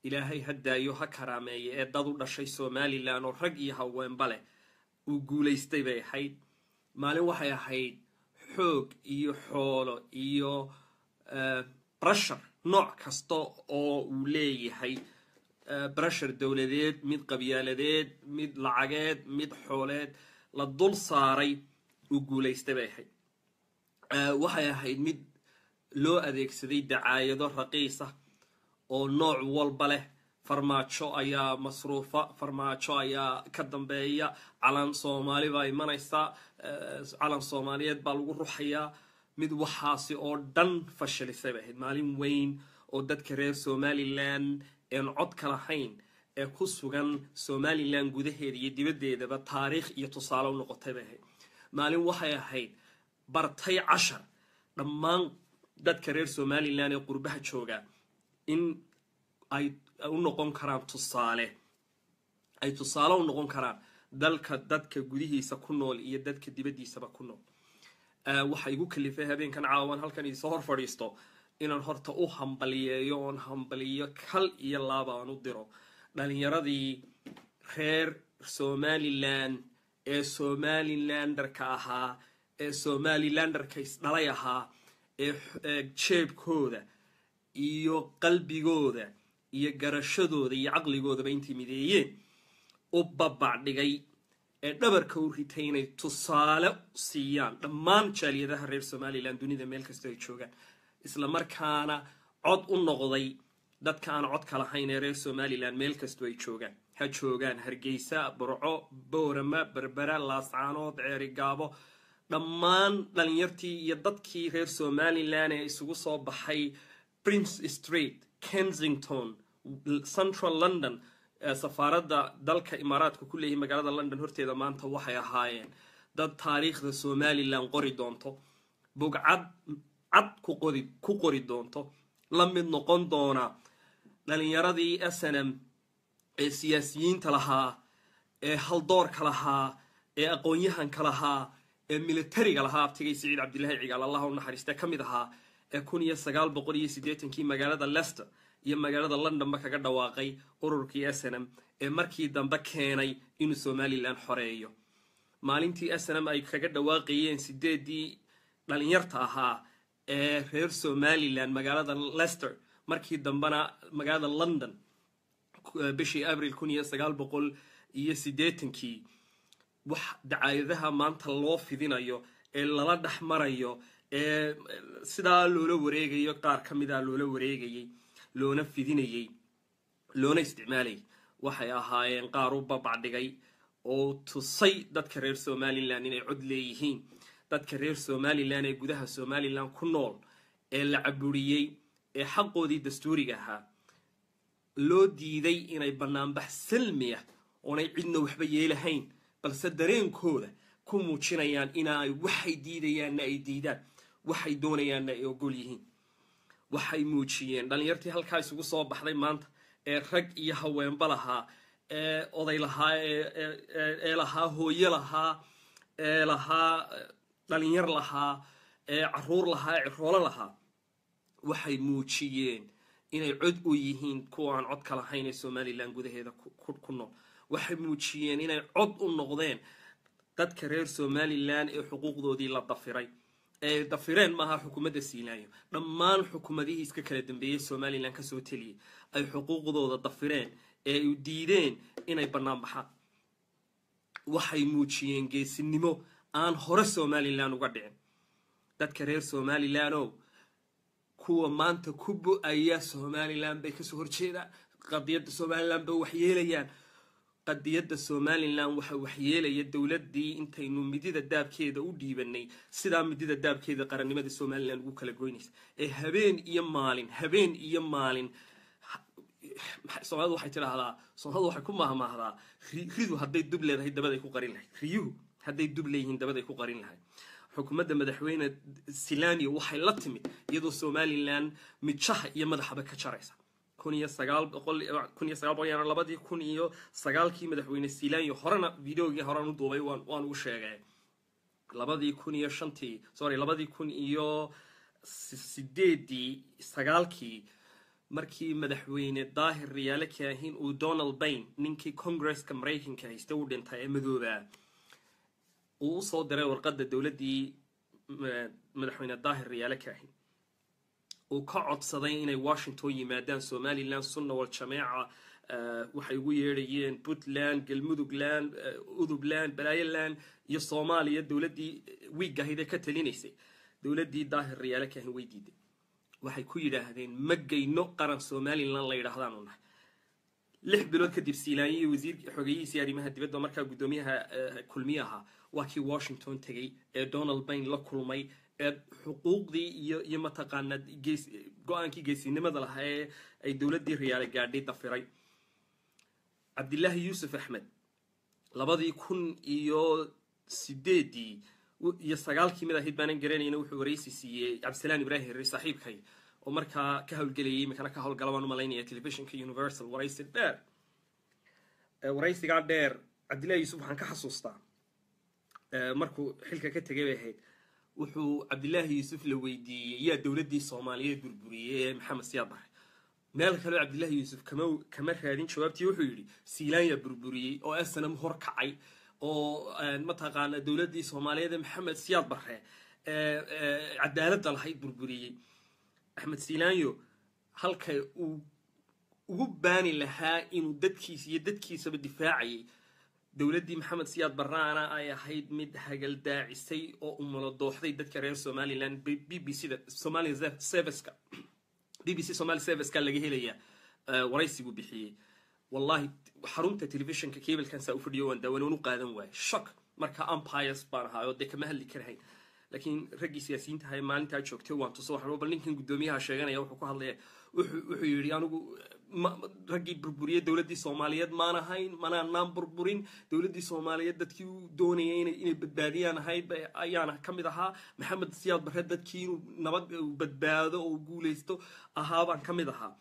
ilaahay ha daayo ha karaameeye ee dad u dhashay somalilan oo rag iyo haweenba leh uu guulaystay bay ahayd maalin waxay ahayd xoog iyo xoolo iyo brashar nooc kasta oo uu leeyahay brashar dowladeed mid qabyaaladeed mid lacageed mid xooleed la dul saaray uu guulaystay bay ahayd waxay ahayd mid loo adeegsaday dacaayado raqiisa oo nooc walba leh farmaajo ayaa masruufa farmaajo ayaa ka dambeeya calan soomaali baa imanaysa calan soomaaliyeed baa lagu ruxayaa mid waxaasi oo dhan fashilisay bay ahayd maalin weyn oo dadka reer somalilan een cod ka lahayn ee ku sugan somalilan gudaheeda iyo dibaddeedaba taariikh iyo tusaale u noqotay bay ahayd maalin waxay ahayd bartay cashar dhammaan dadka reer somalilan ee qurbaha jooga in ay u noqon karaan tusaale ay tusaale u noqon karaan dalka dadka gudihiisa ku nool iyo dadka dibaddiisaba ku nool waxa igu kalifay habeenkan caawan halkan idinsoo hor fadhiisto inaan horta u hambaliyeeyo oon hambaliyo kal iyo laaba aan u diro dhalinyaradii reer somalilan ee somalilanderka ahaa ee somalilanderka isdhalay ahaa ee jeebkooda iyo qalbigooda iyo garashadooda iyo caqligoodaba intay mideeyeen u babacdhigay ee dhabarka u ritay inay tusaale siiyaan dhammaan jaaliyadaha reer somalilan dunida meel kastoo ay joogaan isla markaana cod u noqday dadka aan codka lahayn ee reer somalilan meel kastoo ay joogaan ha joogaan hargeysa burco boorama berbera laascaanood ceerigaabo dhammaan dhalinyartii iyo dadkii reer somalilan ee isugu soo baxay prince street kensington central london safaaradda dalka imaaraadka ku leeyahay magaalada london horteeda maanta waxay ahaayeen dad taariikhda somalilan qori doonto bugcad cad ku qori doonto la mid noqon doona dhalinyaradii snm ee siyaasiyiinta lahaa ee haldoorka lahaa ee aqoon-yahanka lahaa ee militariga lahaa abtigay siciid cabdilaahi cigaal allah u naxariiste ka mid ahaa ee kun iyo sagaal boqol iyo siddeetankii magaalada lester iyo magaalada londonba kaga dhawaaqay ururkii snm ee markii dambe keenay inuu somalilan xoreeyo maalintii snm ay kaga dhawaaqayeen sideedii dhalinyarta ahaa ee reer somalilan magaalada lester markii dambena magaalada london bishii abril kun iyo sagaal boqol iyo siddeetankii wax dacaayadaha maanta loo fidinayo ee lala dhex marayo ee sidaa loola wareegayo qaar ka mida loola wareegayay loona fidinayey loona isticmaalayay waxay ahaayeen qaar u babacdhigay oo tusay dadka reer somalilan inay cod leeyihiin dadka reer somalilan ee gudaha somalilan ku nool ee la caburiyey ee xaqoodii dastuuriga ahaa loo diiday inay banaanbax salmiya oonay cidna waxba yeelahayn balse dareenkooda ku muujinayaan inaay waxay diidayaanna ay diidaan waxay doonayaanna ay ogol yihiin waxay muujiyeen dhalinyartii halkaa isugu soo baxday maanta ee rag iyo haweenba lahaa ee oday lahaa ee lahaa hooyo lahaa ee lahaa dhalinyar lahaa ee caruur lahaa ee ciroolo lahaa waxay muujiyeen inay cod u yihiin kuwa aan codka lahayn ee somalilan gudaheeda ku nool waxay muujiyeen inay cod u noqdeen dadka reer somalilan ee xuquuqdoodii la dafiray ee dafireen maaha xukuumadda siinaayo dhammaan xukuumadihii iska kala dambeeyey somalilan kasoo teliyay ay xuquuqdooda dafireen ee u diideen inay bannaan baxaan waxay muujiyeen geesinimo aan hore somalilan uga dhicin dadka reer somalilan o kuwa maanta ku bo-aya somalilan bay kasoo horjeedaan qadiyadda somalilan bay waxyeelayaan qadiyadda somalilan waxa waxyeelaya dowladii intaynu midida daabkeeda u dhiibanay sidaa midida daabkeeda qarannimada somalilan ugu kala goynaysa ee habeen iyo maalin habeen iyo maalin soomalidu waxay tidhaahdaa soomalidu waxay ku mahmaahdaa ridu hadday dub leedahay dabaday ku qarin lahayd riyuhu hadday dub leeyihiin dabaday ku qarin lahayd xukuumadda madaxweyne silania waxay la timid iyadoo somalilan midjaha iyo madaxaba ka jaraysa kun iyo sagaal boqol kun iyo sagaal boqol labadii kun iyo sagaalkii madaxweyne silania horena videogii horean u duubay waan waan ugu sheegay labadii kun iyo shantii sorry labadii kun iyo sideedii sagaalkii markii madaxweyne daahir riyaale kaahin uu donald bayn ninkii congresska maraykanka haysta u dhintay ee madoobaa uu usoo diray warqadda dowladdii madaxweyne daahir riyaale kaahin uu ka codsaday inay washington yimaadaan somalilan sunna wal jameeca waxay ugu yeedhayeen puntland galmudugland udubland balaayoland iyo soomaaliya dowladdii wiig ahayd ee ka talinaysay dowladdii daahir riyaale kaahin way diiday waxay ku yidhaahdeen ma geyno qaran somalilan la yidhaahdaanu nahay lix bilood kadib siilaanya iyo wasiirka xogeyihiisii arrimaha dibadda markaa guddoomiyaha kulmiye ahaa waa kii washington tegey ee donald bayn la kulmay ee xuquuqdii iyo iyo mataqaanaa gees go-aankii geesinimada lahaa ee ay dowladdii riyaale gaadhay dafiray cabdilaahi yuusuf axmed labadii kun iyo sideedii iyo sagaalkii mid ahayd baanan garanayna wuxuu waraysi siiyey cabdisalaan ibraahim herre saaxiibkay oo markaa ka howlgelayay imikana ka howlgala baan u malaynaya telefishinka universal waraysi dheer waraysigaa dheer cabdillahi yuusuf waxaan ka xasuustaa markuu xilka ka tegay bay ahayd wuxuu cabdilaahi yuusuf la weydiiyey yaa dowladdii soomaaliyeed burburiyey ee maxamed siyaad bare meel kaleo cabdilaahi yuusuf kama kama raadin jawaabtii wuxuu yidhi siilaanya burburiyey oo snm hor kacay oo mataqaana dowladdii soomaaliyeed ee maxamed siyaad bare cadaaladda lahayd burburiyey axmed siilaanyo halka uu ugu baani lahaa inuu dadkiisa iyo dadkiisaba difaacayay dowladdii maxamed siyaad barraana ay ahayd mid hagaldaacisay oo umalo dooxday dadka reer somalilan b b c da somalia serviceka b b c somali serviceka laga helaya waraysi buu bixiyey wallahi xarunta telefishinka cablekan saa u fadhiyo waan daawan waan u qaadan waayay shock marka umpires baan ahaayoo dee kama hadli karahayn laakiin raggii siyaasiyiinta ahay maalintaa joogtay waan tuso waxaan bal ninkan guddoomiyaha sheeganaya wuxuu ku hadlaya wuxuu yidhi anigu raggii burburiyey dowladdii soomaaliyeed maan ahayn manaanaan burburin dowladdii soomaaliyeed dadkii u doonayay inay badbaadiyaan ahayd ayaana ka mid ahaa maxamed siyaad barre dadkii inuu nabad badbaado oo guulaysto ahaabaan ka mid ahaa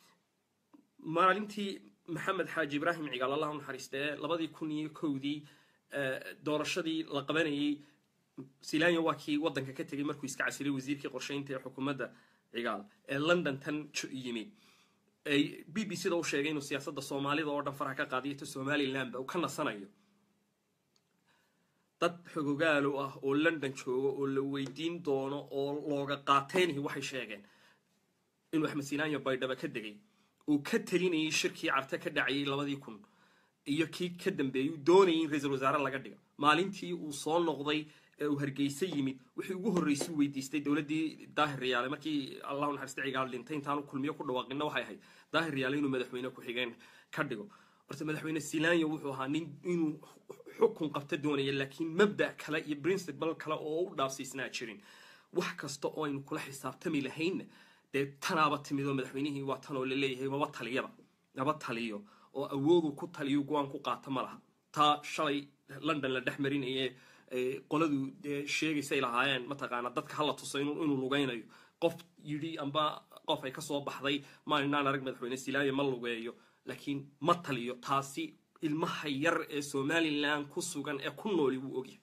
maalintii maxamed xaaji ibraahim cigaal allah u naxariistee labadii kun iyo kowdii doorashadii la qabanayay silanya waa kii waddanka ka tegay markuu iska casilay wasiirkii qorshaynta ee xukuumadda cigaal ee london tan yimid b b c da u sheegay inuu siyaasadda soomaalida oo dhan faraha ka qaadiyo ta somalilandba uu ka nasanayo dad xogogaalo ah oo london jooga oo la weydiin doono oo looga qaateynayo waxay sheegeen inuu axmed silanya baydhaba ka degay uu ka talinayay shirkii carte ka dhacayay labadii kun iyo kii ka dambeeyey uu doonayay in ra-iisul wasaare laga dhigo maalintii uu soo noqday ee uu hargeysa yimid wixii ugu horreysay u weydiistay dowladdii daahir riyaale markii allahu naxariista cigaal dhintay intaanu kulmiyo ku dhawaaqina waxay ahayd daahir riyaale inuu madaxweyne ku-xigeen ka dhigo horta madaxweyne silanya wuxuu ahaa nin inuu xukun qabta doonaya laakiin mabda' kale iyo principal kale oo u dhaafsiisnaa jirin wax kasta oo aynu kula xisaabtami lahaynna dee tanaaba timid oo madaxweynihii waa tan oo laleeyahay maba taliyaba maba taliyo oo awoodu ku taliyo go-aan ku qaata ma laha taa shalay london la dhex marinaye qoladu dee sheegaysay lahaayeen mataqaana dadka hala tuso inuu lugaynayo qof yidhi amba qof ay kasoo baxday maalinaan arag madaxweyne silaayo ma lugeeyo laakiin ma taliyo taasi ilmaha yar ee somalilan ku sugan ee ku nooli wuu ogyahay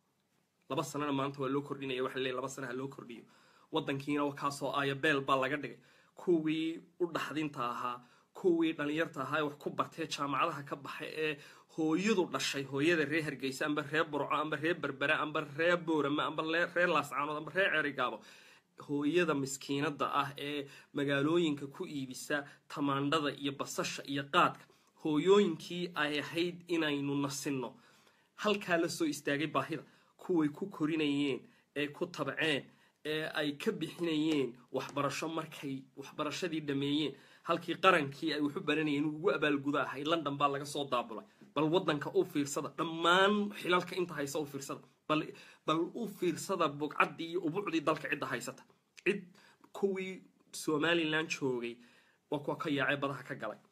laba sanana maanta waa loo kordhinaya waxa laleeyahy laba sana ha loo kordhiyo waddankiina kaasoo aya beel baa laga dhigay kuwii u dhaxdinta ahaa kuwii dhalinyarta ahaa ee wax ku bartee jaamacadaha ka baxay ee hooyadu dhashay hooyada reer hargeysa amba reer burco amba reer berbere amba reer boorame amba reer laascaanood amba reer cerigaabo hooyada miskiinada ah ee magaalooyinka ku iibisa tamaandhada iyo basasha iyo qaadka hooyooyinkii ay ahayd inaynu nasinno halkaa la soo istaagay baahida kuway ku korinayeen ee ku tabceen ee ay ka bixinayeen waxbarasho markay waxbarashadii dhameeyeen halkii qarankii ay waxu baranayeen ugu abaalguda ahay london baa laga soo daabulay bal waddanka u fiirsada dhammaan xilalka inta haysa u fiirsada bal u fiirsada bugcaddii iyo ubucdii dalka cidda haysata cid kuwii somalilan joogay waa kuwa ka yaacee badaha ka galay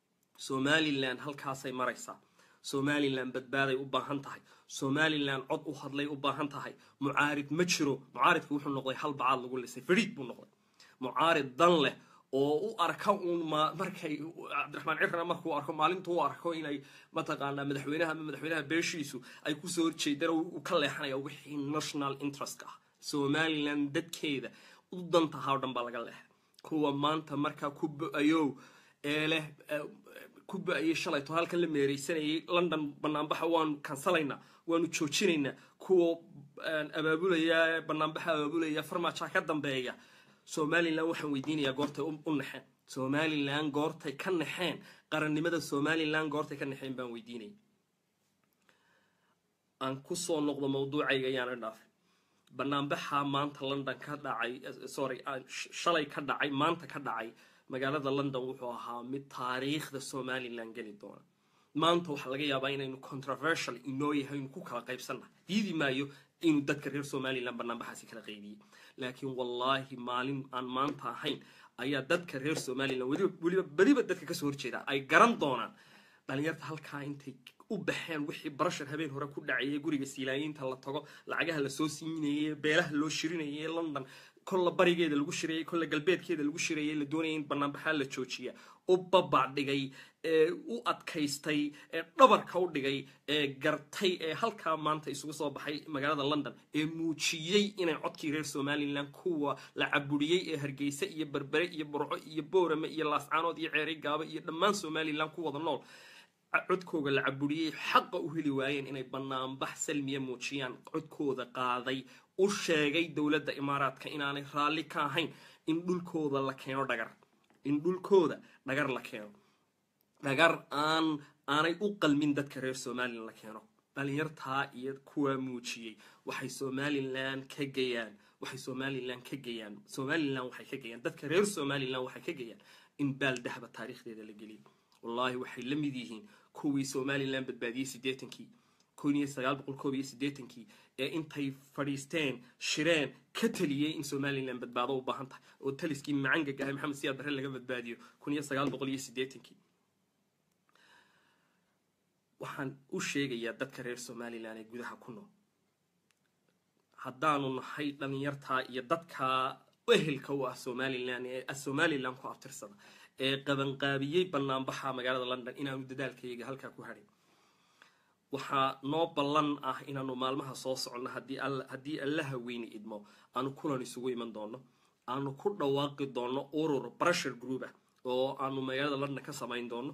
somalilan halkaasay maraysaa somalilan badbaaday u baahan tahay somalilan cod u hadlay u baahan tahay mucaarid ma jiro mucaaridku wuxuu noqday hal bacaad lagu lisay fariid buu noqday mucaarid dan leh oo u arka uun markay cabdiraxmaan cirana markuu arko maalintuu u arko inay mataqaanaa madaxweynaha ama madaxweynaha beeshiisu ay kusoo horjeedaan uu ka leexanaya wixii national interestka ah somalilan dadkeeda u dantahaa o dhan baa laga leexay kuwa maanta markaa ku bo-ayow ee leh ku bo-ayay shalayto halkan la meereysanayay london banaanbaxa waanu kansalaynaa waanu joojinaynaa kuwa abaabulaya banaanbaxa abaabulaya farmaaja ka dambeeya somalilan waxaan weydiinayaa goortay u naxeen somalilan goortay ka naxeen qarannimada somalilan goortay ka naxeen baan weydiinaya aan kusoo noqdo mawduucayga ayaana dhaafay banaanbaxa maanta london ka dhacay sorry shalay ka dhacay maanta ka dhacay magaalada london wuxuu ahaa mid taariikhda somalilan geli doona maanta waxaa laga yaabaa inaynu controversial inoo yahay inu ku kala qaybsannahay diidi maayo inuu dadka reer somalilan banaanbaxaasi kala qaybiyey laakiin wallaahi maalin aan maanta ahayn ayaa dadka reer somalilan weliba beriba dadka kasoo horjeeda ay garan doonaan dhalinyarta halkaa intay u baxeen wixii barashar habeen hore ku dhacayay guriga siilaayiinta la tago lacagaha lasoo siinayay beelaha loo shirinayay london kolla barigeeda lagu shirayay kolla galbeedkeeda lagu shirayay la doonayay in banaanbaxaa la joojiya u babac dhigay ee u adkaystay ee dhabarka u dhigay ee gartay ee halkaa maanta isugu soo baxay magaalada london ee muujiyey inay codkii reer somalilan kuwa la caburiyey ee hargeysa iyo berbere iyo burco iyo boorame iyo laascaanood iyo ceeri gaaba iyo dhammaan somalilan ku wada nool codkooga la caburiyey xaqa u heli waayeen inay banaanbax salmiya muujiyaan codkooda qaaday u sheegay dowladda imaaraadka inaanay raalli ka ahayn in dhulkooda la keeno dhagar in dhulkooda dhagar la keeno dhagar aan aanay u qalmin dadka reer somalilan la keeno dhalinyartaa iyo kuwaa muujiyey waxay somalilan ka gayaan waxay somalilan ka gayaan somalilan waxay ka gayaan dadka reer somalilan waxay ka gayaan in baal dahba taariikhdeeda la geliyo wallaahi waxay la mid yihiin kuwii somalilan badbaadiyey siddeetankii kun iyo sagaal boqol koob iyo siddeetankii ee intay fadhiisteen shireen ka taliyey in somalilan badbaado u baahan tahay oo taliskii macangaga ahay maxamed siyaad barre laga badbaadiyo kun iyo sagaal boqol iyo siddeetankii waxaan u sheegayaa dadka reer somalilan ee gudaha ku nool haddaanu nahay dhalinyartaa iyo dadkaa ehelka u ah somalilan ee somalilan ku abtirsada ee qabanqaabiyey banaanbaxa magaalada london inaanu dadaalkayaga halkaa ku hadhin waxaa noo ballan ah inaanu maalmaha soo soconno haddii allaha weyni idmo aanu kulan isugu iman doono aanu ku dhawaaqi doono urur brusher group ah oo aanu magaalada london ka samayn doono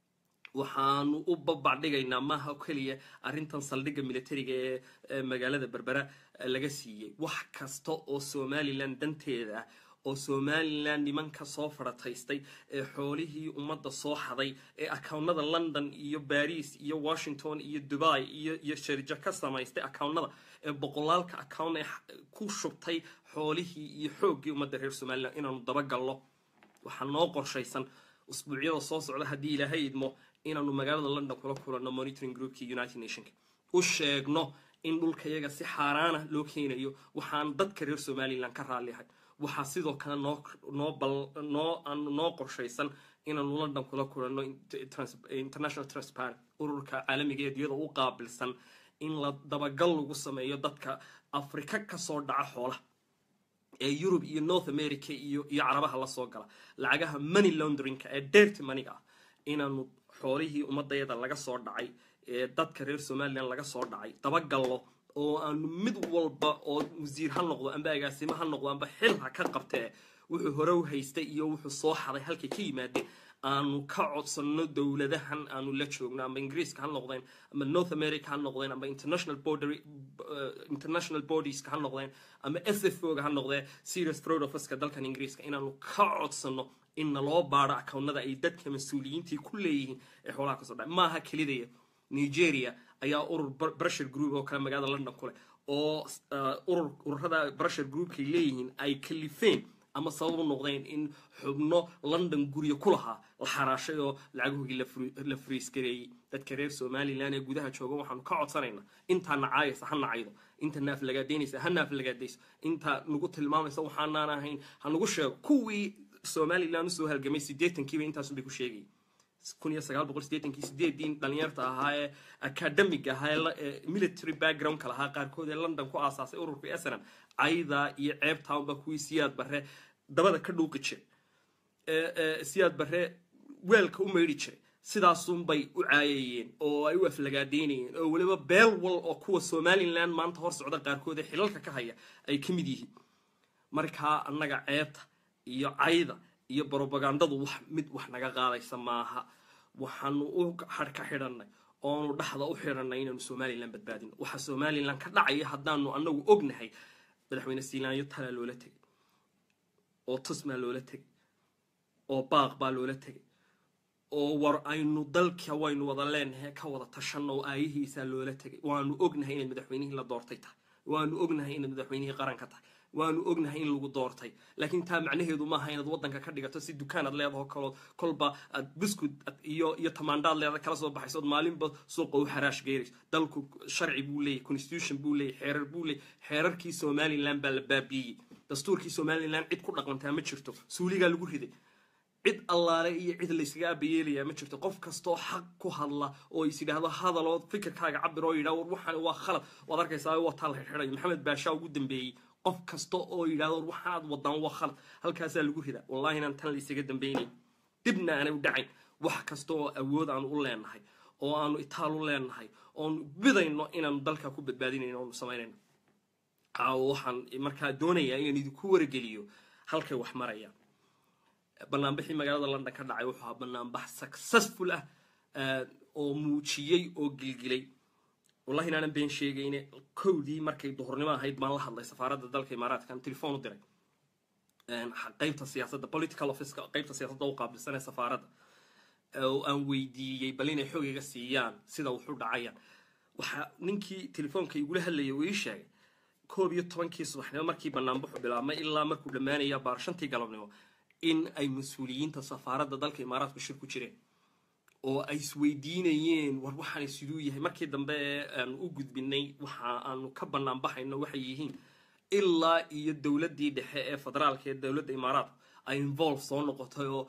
waxaanu u babac dhigaynaa maaha keliya arrintan saldhigga militariga ee magaalada berbera laga siiyey wax kasta oo somalilan danteeda ah oo somalilan nimanka soo farataystay ee xoolihii ummadda soo xaday ee akownada london iyo baris iyo washington iyo dubai iyo iyo sharjo ka samaystay akownada ee boqolaalka acown ee ku shubtay xoolihii iyo xooggii ummadda reer somalilan inaanu dabagalno waxaa noo qorshaysan usbuucyada soo socda haddii ilaahay idmo inaanu magaalada london kula kulanno monitoring groupkii united nationka u sheegno in dhulka yaga si xaaraana loo keenayo waxaan dadka reer somalilan ka raalliahay waxaa sidoo kale noo noo noo qorshaysan inaanu london kula kulanno international transparent ururka caalamiga ee diyada u qaabilsan in la dabagal lagu sameeyo dadka afrika kasoo dhaca xoolaha ee yurub iyo north america iyo iyo carabaha lasoo gala lacagaha money laundrinka ee dirty maniga ah inaanu xoolihii ummadayada laga soo dhacay ee dadka reer somalilan laga soo dhacay dabagallo oo aanu mid walba oo wasiir ha noqdo amba agaasimo ha noqdo amba xil ha ka qabtee wuxuu hore u haystay iyo wuxuu soo xaday halkay ka yimaadeen aanu ka codsanno dowladahan aanu la joogno amba ingiriiska ha noqdeen amba north america ha noqdeen amba international border international bodieska ha noqdeen amba s f o ga ha noqdee serious fraud officeka dalkan ingiriiska inaanu ka codsanno in naloo baadho akownada ay dadka mas-uuliyiintii ku leeyihiin ee xoolaha kasoo dhacay maaha kelidaya nigeria ayaa urur brusher group oo kale magaalada london ku leh oo urur ururada brusher groupkay leeyihiin ay kalifeen ama sabab u noqdeen in xubno london guryo ku lahaa la xaraashay oo lacagahoogii la friisgareeyey dadka reer somalilan ee gudaha jooga waxaanu ka codsanaynaa intaa nacaayaysa ha nacaydo inta naaf lagaadaynaysa ha naaf lagaadayso inta nagu tilmaamaysa waxaanaan ahayn ha nagu sheego kuwii somalilan usoo halgamay siddeetankiiba intaasunbay ku sheegayay kun iyo sagaal boqol sideetankii sideedii dhalinyarta ahaa ee academic ahaa ee military backgroundka lahaa qaarkood ee london ku aasaasay ururka snm cayda iyo ceebtaunba kuwii siyaad barre dabada ka dhuuqi jiray siyaad barre weelka u maydhi jiray sidaasunbay u caayayeen oo ay u aflagaadeynayeen oo weliba beel wal oo kuwa somalilan maanta hor socda qaarkood ee xilalka ka haya ay ka mid yihiin markaa annaga ceebta iyo cayda iyo brobagandadu wax mid wax naga qaadaysa maaha waxaanu u harka xidhanay oonu dhaxda u xidhanay inaanu somalilan badbaadino waxa somalilan ka dhacaya haddaanu anagu ognahay madaxweyne siilaanyo talaa loola tegay oo tusmaa loola tegay oo baaq baa loola tegay oo war aynu dalka waynu wada leenahay ka wada tashanno oo aayihiisaa loola tegay waanu ognahay inay madaxweynihii la doortay tahay waanu ognahay inay madaxweynihii qaranka tahay waanu ognahay in lagu doortay laakiin taa macnaheedu maaha inaad waddanka ka dhigato si dukaanaad leedaho kaloo kolba aad biskud iyo iyo tamaandhaad leeda kala soo baxayso ood maalinba suuqa u xaraash geerayso dalku sharci buu leeyahy constitution buu leeyahy xeerar buu leeyahy xeerarkii somalilan baa la baabiiyey dastuurkii somalilan cid ku dhaqantaa ma jirto suuligaa lagu riday cid allaale iyo cid layskaga abayeelayaa ma jirto qof kastoo xaq ku hadla oo is yidhaahdo hadaloo fikirkaaga cabir oo yidhah war waxaan waa khalad waad arkaysaa wataa la xidhayo maxamed baashaa ugu dambeeyey qof kasta oo yidhahdo war waxaad wadaan waa khalad halkaasaa lagu ridaa wallahi inaan tan laysaga dambeynay dibna aanay u dhacayn wax kasta oo awood aanu u leenahay oo aanu itaal u leenahay oonu bidayno inaanu dalka ku badbaadinayno oonu samaynayno waxaan markaa doonayaa inaan idinku wargeliyo halkay wax marayaan banaanbixii magaalada london ka dhacay wuxuu ahaa banaanbax successful ah oo muujiyey oo gilgilay wallahi inaanan been sheegayne kowdii markay duhurnimo ahayd baan la hadlay safaaradda dalka imaaraadkan telefon u diray qaybta siyaasadda political officeka qaybta siyaasadda u qaabilsan ee safaaradda oo aan weydiiyey bal inay xogayga siiyaan sida wuxu dhacayaan waxaa ninkii telefoonka igula hadlayay uu ii sheegay koob iyo tobankii subaxnimo markii banaanbaxu bilaabmay ilaa markuu dhammaanaya baar shantii galabnimo in ay mas-uuliyiinta safaaradda dalka imaaraadku shir ku jireen oo ay isweydiinayeen war waxaana siduu yahay markii dambe ee aanu u gudbinay waxa aanu ka bannaan baxayno waxay yihiin ilaa iyo dowladdii dhexe ee federaalka ee dowladda imaaraadku ay involve soo noqotay oo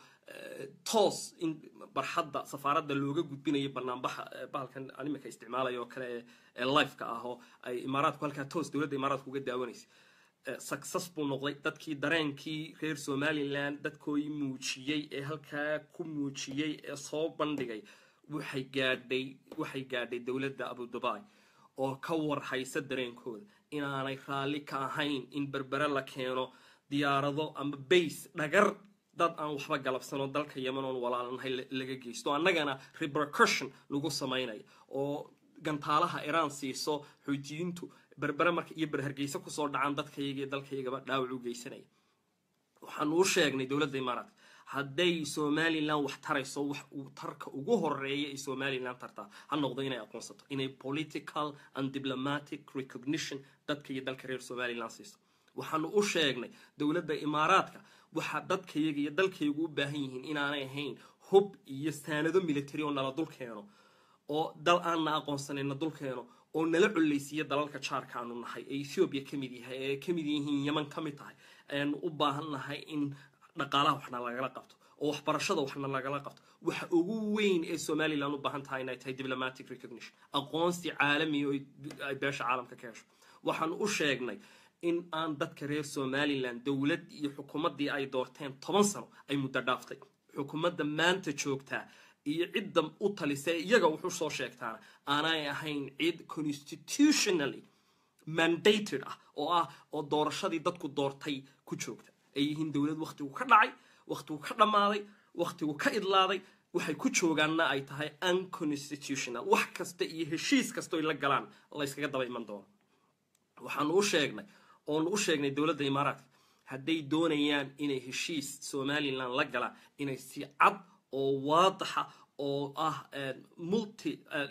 toos in barxadda safaaradda looga gudbinayo banaanbaxa bahalkan animika isticmaalaya oo kale ee lifeka ah oo ay imaaraadku halkaa toos dowladda imaaraadku uga daawanaysay success buu noqday dadkii dareenkii reer somalilan dadkoodii muujiyey ee halkaa ku muujiyey ee soo bandhigay waxay gaadhay waxay gaadhay dowladda abudubai oo ka warhaysa dareenkooda inaanay raalli ka ahayn in berbere la keeno diyaarado ama base dhagar dad aan waxba galabsanoo dalka yeman oon walaalanahay laga geysto annagana repercussion lagu samaynayo oo gantaalaha iraan siiso xoutiyiintu berbere marka iyo berhargeysa kusoo dhacaan dadkayga iyo dalkaygaba dhaawac u geysanaya waxaanu u sheegnay dowladda imaaraadka hadday somalilan wax tarayso wax uu tarka ugu horeeya ay somalilan tartaa ha noqdo inay aqoonsato inay political and diplomatic recognition dadka iyo dalka reer somalilan siiso waxaanu u sheegnay dowladda imaaraadka waxaa dadkayaga iyo dalkaygu u baahan yihiin inaanay ahayn hub iyo saanado military oo nala dul keeno oo dal aanna aqoonsanayna dul keeno oo nala collaysiiya dalalka jaarka aanu nahay ee ethoobiya ka mid yahay ee ka mid yihiin yeman ka mid tahay ayaanu u baahan nahay in dhaqaalaha waxna lagala qabto oo waxbarashada waxna lagala qabto waxa ugu weyn ee somalilan u baahan tahay inay tahay diplomatic recognition aqoonsi caalamiya oo ay beesha caalamka ka hesho waxaanu u sheegnay in aan dadka reer somalilan dowlad iyo xukuumaddii ay doorteen toban sano ay muddo dhaaftay xukuumadda maanta joogtaa iyo cidda u talisa iyaga wuxuu soo sheegtaana aanay ahayn cid constitutionally mandated ah oo ah oo doorashadii dadku doortay ku joogta ay yihiin dowlad wakhtigu ka dhacay wakhtigu ka dhammaaday wakhtigu ka idlaaday waxay ku joogaanna ay tahay unconstitutional wax kasta iyo heshiis kastoo ay la galaan layskaga daba iman doono waxaanu u sheegnay oonu u sheegnay dowladda imaaraadka hadday doonayaan inay heshiis somalilan la galaan inay si cad oo waadaxa oo ah multi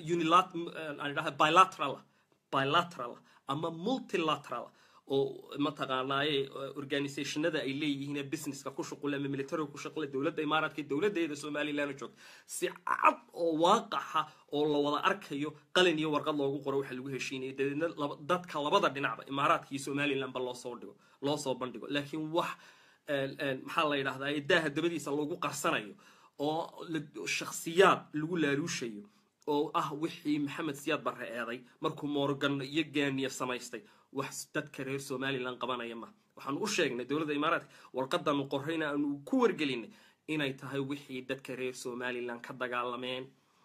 bilateral bilateral ama multilateral oo mataqaanaaye organizationada ay leeyihiin ee businesska ku shuqule ama militariga ku shuqule dowladda imaaraadka dowladeeda somalilan joogta si cad oo waaqaxa oo la wada arkayo qalin iyo warqad loogu qoro waxa lagu heshiinaya dabeedna dadka labada dhinacba imaaraadka iyo somalilanba loosoo dhigo loo soo bandhigo laakiin wax maxaa la yidhahdaa daaha dabadiisa lagu qarsanayo oo shakhsiyaad lagu laaluushayo oo ah wixii maxamed siyaad barre eeday markuu morgan iyo gaaniya samaystay wax dadka reer somalilan qabanaya ma waxaanu u sheegnay dowladda imaaraadka warqadanu qorrayna aanu ku wargelinay inay tahay wixii dadka reer somalilan ka dagaalameen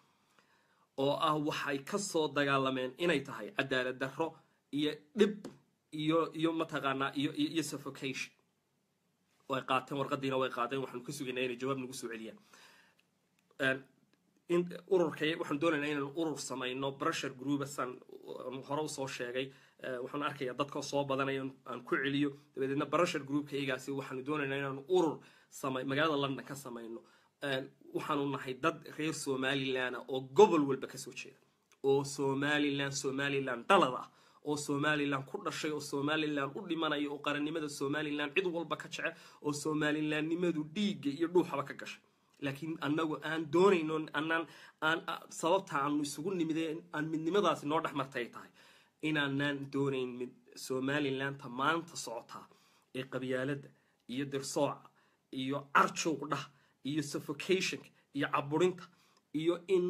oo ah waxay ka soo dagaalameen inay tahay cadaalad darro iyo dhib iyo iyo mataqaanaa iyo iyo suffocation way qaateen warqadiina way qaadeen waxaanu ka sugaynaa inay jawaab nagu soo celiyaan ururka waxaan doonaynaa inaan urur samayno pressure group san hore usoo sheegay waxaan arkayaa dadka soo badanaya aan ku celiyo dabadeedna pressure groupka iyagaasi waxaanu doonaynaa inaan urur samay magaalada london ka samayno waxaanu nahay dad reer somaliland oo gobol walba kasoo jeeda oo somaliland somaliland dalad ah oo somalilan ku dhashay oo somalilan u dhimanaya oo qarannimada somalilan cid walba ka jecel oo somalilandnimadu dhiigga iyo dhuuxaba ka gashay laakiin anagu aan doonayno anaan aan sababta aanu isugu nimide aan midnimadaasi noo dhex martay tahay inaanaan doonayn mid somalilanta maanta socotaa ee qabyaalada iyo dirsooca iyo carjowgdhah iyo suffocationka iyo caburinta iyo in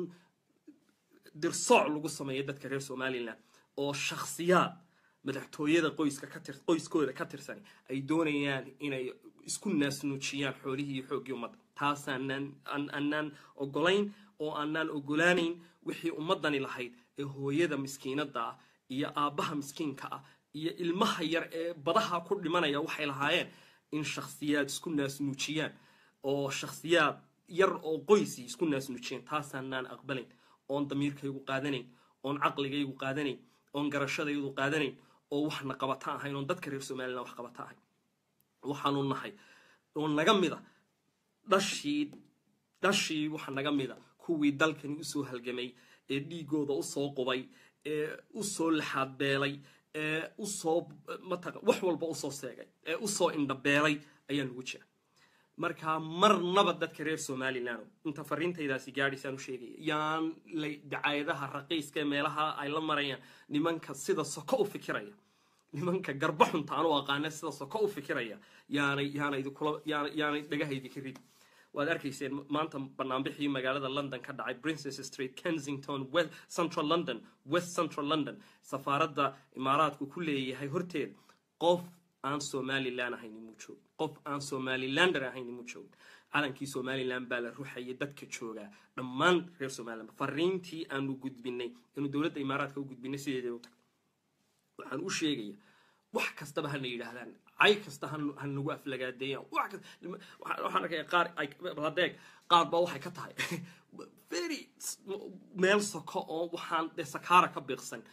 dirsooc lagu sameeyo dadka reer somalilan oo shakhsiyaad madaxtooyada qoyska katir qoyskooda ka tirsan ay doonayaan inay isku naasnuujiyaan xoolihii iyo xooggii ummadda taasaanaan aanaan ogolayn oo aanaan ogolaanayn wixii ummaddani lahayd ee hooyada miskiinada ah iyo aabbaha miskiinka ah iyo ilmaha yar ee badaha ku dhimanaya waxay lahaayeen in shakhsiyaad isku naasnuujiyaan oo shakhsiyaad yar oo qoysii isku naasnuujiyaan taasaanaan aqbalayn oon damiirkaygu qaadanayn oon caqligaygu qaadanayn oon garashadaydu qaadanayn oo waxna qabata ahayn oon dadka reer somalilan wax qabata ahayn waxaanu nahay oo naga mida dhashii dhashii waxa naga mida kuwii dalkani usoo halgamay ee dhiigooda usoo qubay ee usoo laxaadbeelay ee usoo mataqa wax walba usoo seegay ee usoo indhabeelay ayaa nugu jira markaa marnaba dadka reer somalilan inta fariintaydaasi gaadhaysaan u sheegaya yaan dacaayadaha raqiiska ee meelaha ay la marayaan nimanka sida soko u fikiraya nimanka garba xunta aan u aqaana sida soko u fikiraya yaanay yaanay yaanay dhagahaydi ka rid waad arkayseen maanta banaanbixii magaalada london ka dhacay princess street kensington west central london west central london safaaradda imaaraadku ku leeyahay horteeda qof aan somalilan ahayn imuu joog qof aan somalilander ahayn imuu joog calankii somalilan baa la ruxayay dadka joogaa dhammaan reer somalilan fariintii aanu gudbinay inu dowladda imaaraadka u gudbinay sideedee u tag waxaan u sheegaya wax kastaba hana yidhaahdaan cay kasta ha nagu aflagaadeeyaan waxaan arkaya qaar hadeeg qaar baa waxay ka tahay very meel soko oo waxaan dee sakaara ka biiqsan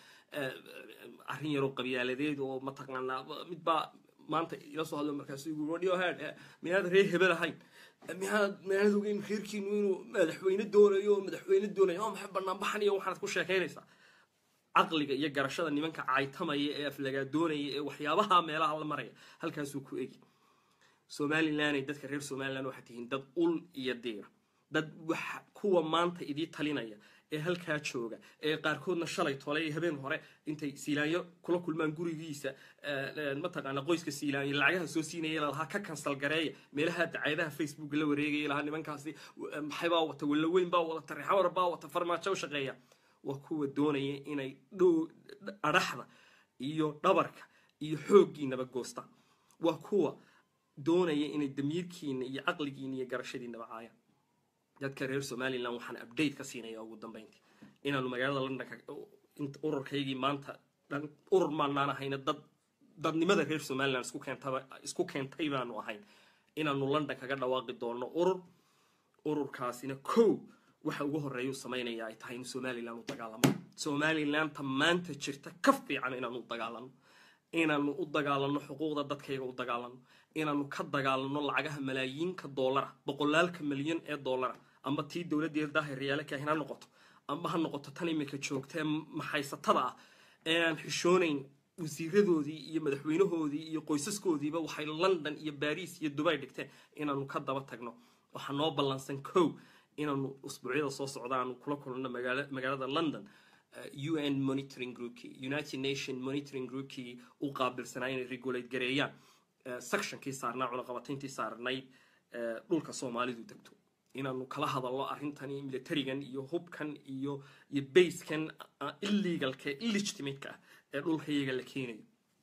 arrin yaroo qabyaaladeed oo mataqaanaa mid baa maanta ila soo hadlo markaasu igu rodhiyo head miyaad reer hebel ahayn miyaad miyaad ogeyn reerkiinu inuu madaxweyne doonayo madaxweyne doonayo oo maxay banaanbaxan iyo waxaad ku sheekaynaysaa caqliga iyo garashada nimanka caytamaya ee aflagaadoonaya ee waxyaabaha meelaha la maraya halkaasuu ku egi somalilanay dadka reer somalilan waxaad tihiin dad ul iyo diira dad wax kuwa maanta idii talinaya ee halkaa jooga ee qaarkoodna shalay tolay habeen hore intay siilaanyo kula kulmaan gurigiisa mataqaana qoyska siilaanyo lacagaha soo siinaya lahaa ka kansal gareeya meelaha dacayadaha facebook la wareegaya lahaa nimankaasi maxaybaa wata wallaweyn baa wata rexawar baa wata farmaajo u shaqeeya waa kuwa doonaya inay dhow adhaxda iyo dhabarka iyo xooggiinaba goostaan waa kuwa doonaya inay damiirkiina iyo caqligiina iyo garashadiinaba caayaan dadka reer somalilan waxaan update ka siinaya ugu dambeyntii inaanu magaalada londonka ururkaygii maanta urur maanaan ahayna dad dadnimada reer somalilan isku keentaba isku keentay baanu ahayn inaanu london kaga dhawaaqi doono urur ururkaasina kow waxa ugu horeeya u samaynaya ay tahay in somalilan u dagaalamo somalilanta maanta jirta ka fiican inaanu u dagaalano inaanu u dagaalano xuquuqda dadkayga u dagaalano inaanu ka dagaalano lacagaha malaayiinka doolara boqolaalka milyan ee doolara amba tii dowladdeeda daahiryaale kaahin ha noqoto amba ha noqoto tan iminka joogta ee maxaysatada ah ee aan xishoonayn wasiiradoodii iyo madaxweynahoodii iyo qoysaskoodiiba waxay london iyo baris iyo dubay dhigteen inaanu ka daba tagno waxaa noo ballansan kow inaanu usbuucyada soo socda aanu kula kulano magaalada london un monitoring groupkii united nation monitoring groupkii u qaabilsanaa inay regulate gareeyaan sectionkii saarnaa cunaqabatayntii saarnayd dhulka soomaalidu degto inaanu kala hadalno arrintani militarigan iyo hubkan iyo iyo basekan illegalka illegitimate-ka ah ee dhulka iyaga la keenayo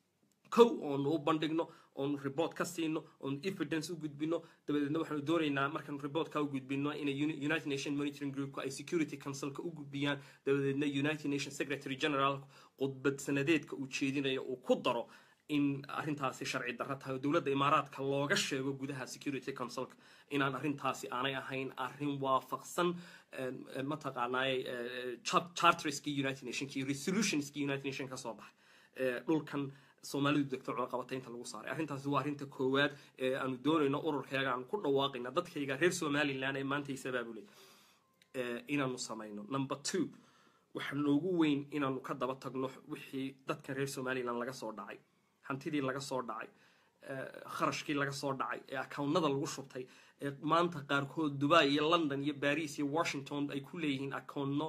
kow oonu u bandhigno oonu report ka siino oonu evidence u gudbino dabadeedna waxaanu doonaynaa markaanu reportka u gudbino inay united nation monitoring groupka ay security councilka u gudbiyaan dabadeedna united nation secretary general khudbad sanadeedka uu jeedinayo uu ku daro in arrintaasi sharci darro tahay oo dowladda imaaraadka looga sheego gudaha security councilka inaan arrintaasi aanay ahayn arrin waafaqsan mataqaanaaye charterskii united nationki resolutionskii united nation ka soo baxay dhulkan soomaalidu degto cunaqabataynta lagu saaray arrintaasi waa arrinta koowaad ee aanu doonayno ururkayga aanu ku dhawaaqayna dadkayga reer somalilan ee maanta isabaabulay inaanu samayno number two waxaa noogu weyn inaanu ka daba tagno wixii dadka reer somalilan laga soo dhacay hantidii laga soo dhacay kharashkii laga soo dhacay ee akawnnada lagu shubtay ee maanta qaarkood dubai iyo london iyo baris iyo washington ay ku leeyihiin akoonno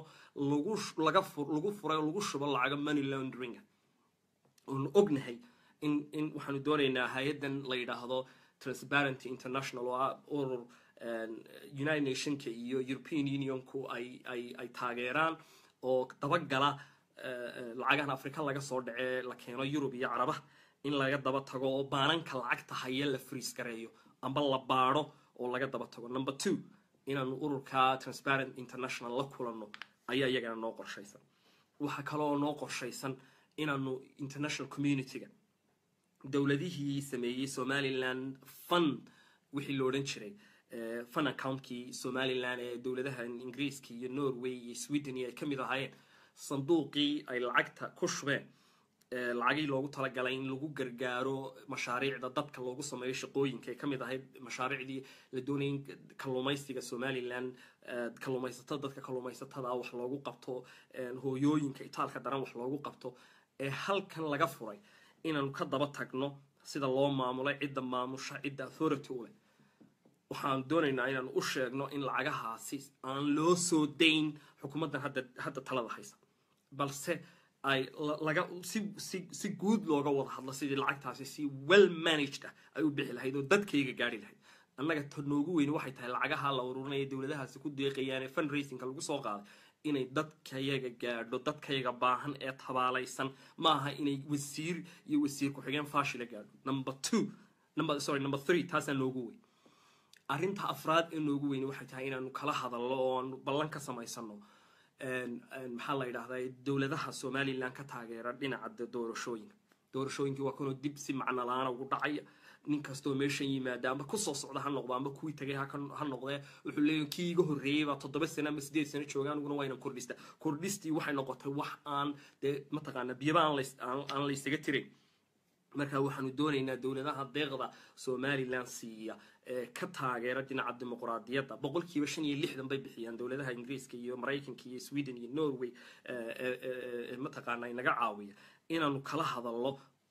lagu furay oo lagu shubo lacaga money laundringa oonu ognahay in in waxaanu doonaynaa hay-addan la yidhaahdo transparenty international oo ah urur united nationka iyo european unionku ay ay ay taageeraan oo dabagala lacagahan afrika laga soo dhacee la keeno yurub iyo carabaha in laga daba tago oo baananka lacagta haya la friis gareeyo amba la baadho oo laga daba tago number two inaanu ururka transparent international la kulanno ayaa iyagana noo qorshaysan waxaa kaloo noo qorshaysan inaanu international communityga dowladihii sameeyey somaliland fun wixii lo odhan jiray fun accountkii somalilan ee dowladaha ingiriiska iyo norway iyo sweden iyo ay ka mid ahaayeen sanduuqii ay lacagta ku shubeen lacagii loogu talagalay in lagu gargaaro mashaariicda dadka loogu sameeyo shaqooyinka ay ka mid ahayd mashaariicdii la doonayay in kalluumaysiga somalilan kalluumaysatada dadka kalluumaysatada wax loogu qabto hooyooyinka itaalka daran wax loogu qabto ee halkan laga furay inaanu ka daba tagno sida loo maamulay cidda maamusha cidda authority u leh waxaan doonaynaa inaanu u sheegno in lacagahaasi aan loo soo dayn xukuumaddan hadda hadda talada haysa balse ay laga si si si guud looga wada hadlo sidii lacagtaasi si well managed ah ay u bixi lahayd oo dadkayga gaari lahayd annaga ta noogu weyni waxay tahay lacagaha la ururinaya dowladahaasi ku deeqayaan ee fundraisingka lagu soo qaaday inay dadkayaga gaadho dadkayaga baahan ee tabaalaysan maaha inay wasiir iyo wasiir ku-xigeen faashila gaadho number two number sorry number three taasaa noogu weyn arrinta afraad ee noogu weyni waxay tahay inaanu kala hadalno oo aanu ballan ka samaysano maxaa la yidhahdaa dowladaha somalilan ka taageera dhinaca doorashooyinka doorashooyinkii waa kanoo dib si macno la-aana ugu dhacaya nin kastoo meeshan yimaada amba kusoo socda ha noqdo amba kuwii tagay ha noqdee wuxuu leeyahy kii iga horreeyey baa toddoba sano ama sideed sano jooga aniguna waa inan kordhista kordhistii waxay noqotay wax aan dee mataqaana biyaba aan laysaga tirin marka waxaanu doonaynaa dowladaha deeqda somalilan siiya ee ka taageera dhinaca dimuqraadiyadda boqolkiiba shan iyo lixdan bay bixiyaan dowladaha ingiriiska iyo maraykanka iyo sweden iyo norway mataqaana inaga caawiya inaanu kala hadalno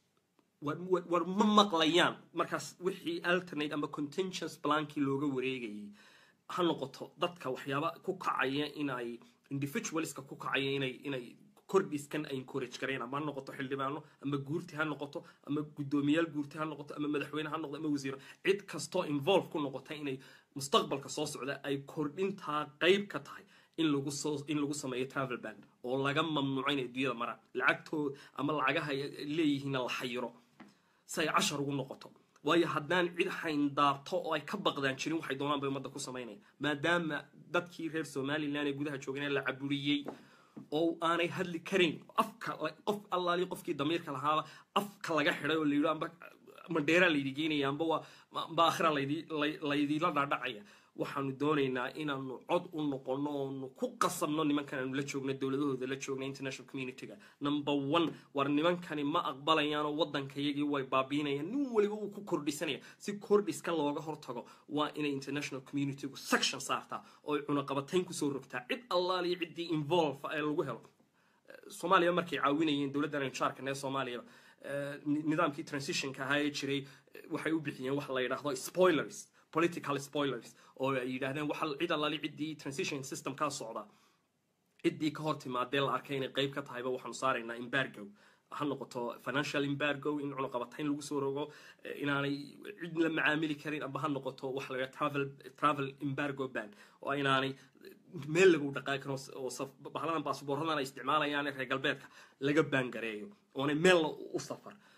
war ma maqlayaan markaas wixii alternate ama contentious plankii looga wareegayay ha noqoto dadka waxyaaba ku kacaya inay individualska ku kacaya inay inay kordhiskan ay encourage gareen ama ha noqoto xildhibaano ama guurti ha noqoto ama guddoomiyaal guurti ha noqoto ama madaxweyne ha noqdo ama wasiiro cid kastoo involve ku noqota inay mustaqbalka soo socda ay kordhintaa qayb ka tahay in lagu soo in lagu sameeyo travel band oo laga mamnuuco inay adduunyada maraan lacagtooda ama lacagaha leeyihiinna la xayiro si ay cashar ugu noqoto waayo haddaan cid hayndaarto oo ay ka baqdaan jirin waxay doonaan bay ummadda ku samaynayaan maadaama dadkii reer somalilan ee gudaha joogana la caburiyey oo aanay hadli karayn afka qof allaali qofkii damiirka lahaaba afka laga xidhay oo layidhi amba mandheeraa laydi geynaya amba waa amba akhira laydi laydila dhaadhacaya waxaanu doonaynaa inaanu cod u noqono oonu ku qasabno nimankan aanu la joogno dowladahooda la joogna international communityga number one war nimankani ma aqbalayaanoo waddankayagii way baabiinayaan nin waliba uu ku kordhisanaya si kordhiska looga hortago waa inay international communitygu section saartaa oo cunaqabatayn kusoo rogtaa cid allaaliyo ciddii involve ee lagu helo soomaaliya markay caawinayeen dowladdan anjaarkan ee soomaaliyaba nidaamkii transitionka ahaa ee jiray waxay u bixiyeen waxa la yidhaahdo spoilers political spoilers oo ay yidhaahdeen waxa cid allaali ciddii transition system kaa socda ciddii ka hor timaadee la arkay inay qayb ka tahayba waxaanu saaraynaa embargo ha noqoto financial embargo in cunaqabatayn lagu soo rogo inaanay cid la macaamili karin amba ha noqoto waxa la travel travel embargo ban oo inaanay meel lagu dhaqaaqi karo oo bahladan baasboorradan ay isticmaalayaan reer galbeedka laga baangareeyo oonay meel u safar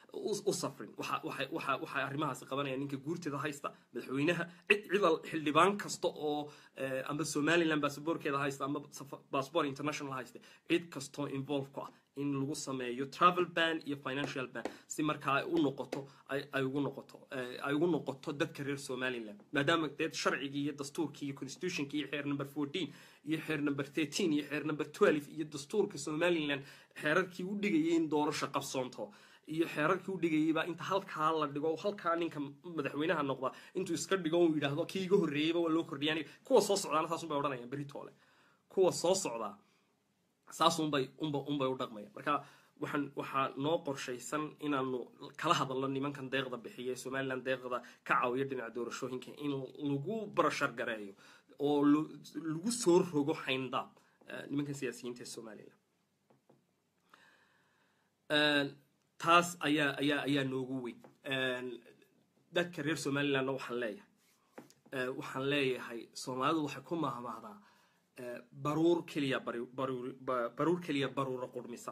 u safrin waxay arrimahaasi qabanayaan ninka guurteeda haysta madaxweynaha cid cidal xildhibaan kasta oo amba somaliland basaboorkeeda haysta amba bassbor international haysta cid kastoo involve ku ah in lagu sameeyo travel ban iyo financial ban si markaa ay u noqoto ay ugu noqoto ay ugu noqoto dadka reer somaliland maadaama dee sharcigii iyo dastuurkii iyo constitutionkii iyo xeer number fourteen iyo xeer number thirteen iyo xeer number twelve iyo dastuurka somaliland xeerarkii u dhigayay in doorasho qabsoonto iyo xeerarkii u dhigayaybaa inta halkaa la dhigo halkaa ninka madaxweynaha noqda intuu iska dhigo uu yidhaahdo kii iga horreeyeyba waa loo kordhiyaan kuwa soo socdaana saasun bay odhanayaan beritoole kuwa soo socdaa saasunbay unba unbay u dhaqmayaan marka waxaan waxaa noo qorshaysan inaanu kala hadalno nimankan deeqda bixiya ee somaliland deeqda ka caawiya dhinaca doorashooyinka in lagu barashar gareeyo oo lagu soo rogo xayndaab nimankan siyaasiyiinta ee somaliland taas ayaa ayaa ayaa noogu weyn dadka reer somalilandna waxaan leeyahay waxaan leeyahay soomaalidu waxay ku mahmahdaa baruur keliya baruur keliya baruura qurmisa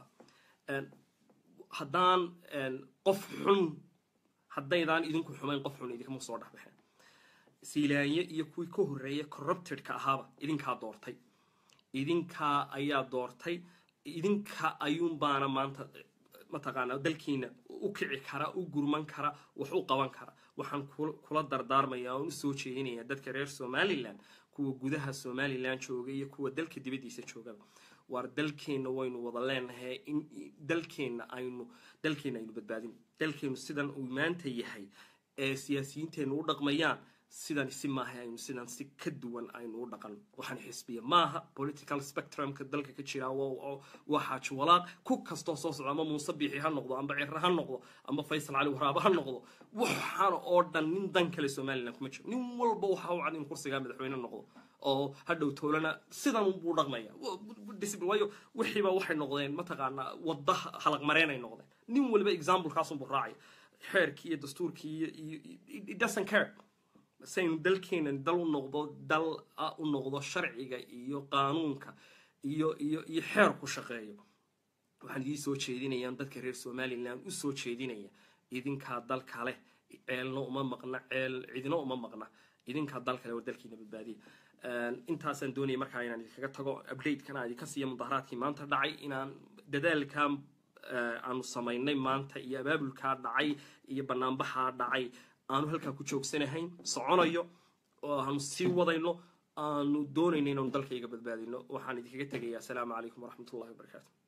haddaan qof xun haddaydaan idinku xumayn qof xun idinkama soo dhexbaxeen siilaanye iyo kuwii ka horreeya corruptedka ahaaba idinkaa doortay idinkaa ayaa doortay idinka ayuunbaana maanta mataqaanaa dalkiina u kici kara u gurman kara wax u qaban kara waxaan kula dardaarmaya oon usoo jeedinaya dadka reer somaliland kuwa gudaha somaliland jooga iyo kuwa dalka dibaddiisa joogaba waar dalkeenna waynu wada leenahay in dalkeenna aynu dalkeenna aynu badbaadin dalkeennu sidan uu maanta yahay ee siyaasiyiinteennu u dhaqmayaan sidan si maaha aynu sidan si ka duwan aynu u dhaqan waxaan xisbiya maaha political spectrumka dalka ka jira waa xaaji walaaq ku kastoo soo socda ama muuse biixi ha noqdo amba cire ha noqdo amba faysal cali waraaba ha noqdo waxaana oo dhan nin dan kale somaliland kuma jiro nin walba waxa u cad in kursigaa madaxweyne noqdo oo hadhow toolana sidan buu dhaqmaya waayo wixiiba waxay noqdeen mataqaanaa wadda halaq mareen ay noqdeen nin waliba examplekaasunbuu raacaya xeerkii iyo dastuurkii iyo it doesn't care saynu dalkeena dal u noqdo dal u noqdo sharciga iyo qaanuunka iyo iyo iyo xeer ku shaqeeyo waxaan idiin soo jeedinayaan dadka reer somaliland u soo jeedinaya idinkaa dalka leh ceelna uma maqna ceel cidina uma maqna idinkaa dal kale oo dalkiina badbaadiya intaasaan doonaya markaa inaan idinkaga tago updatekana idinka siiya mudaharaadkii maanta dhacay inaan dadaalkaa aanu samaynay maanta iyo abaabulkaa dhacay iyo banaanbaxaa dhacay aanu halkaa ku joogsanahayn soconayo oo aanu sii wadayno aanu doonayno inaanu dalkayga badbaadino waxaan idinkaga tegayaa asalaamu calaykum waraxmat ullahi wabarakaatu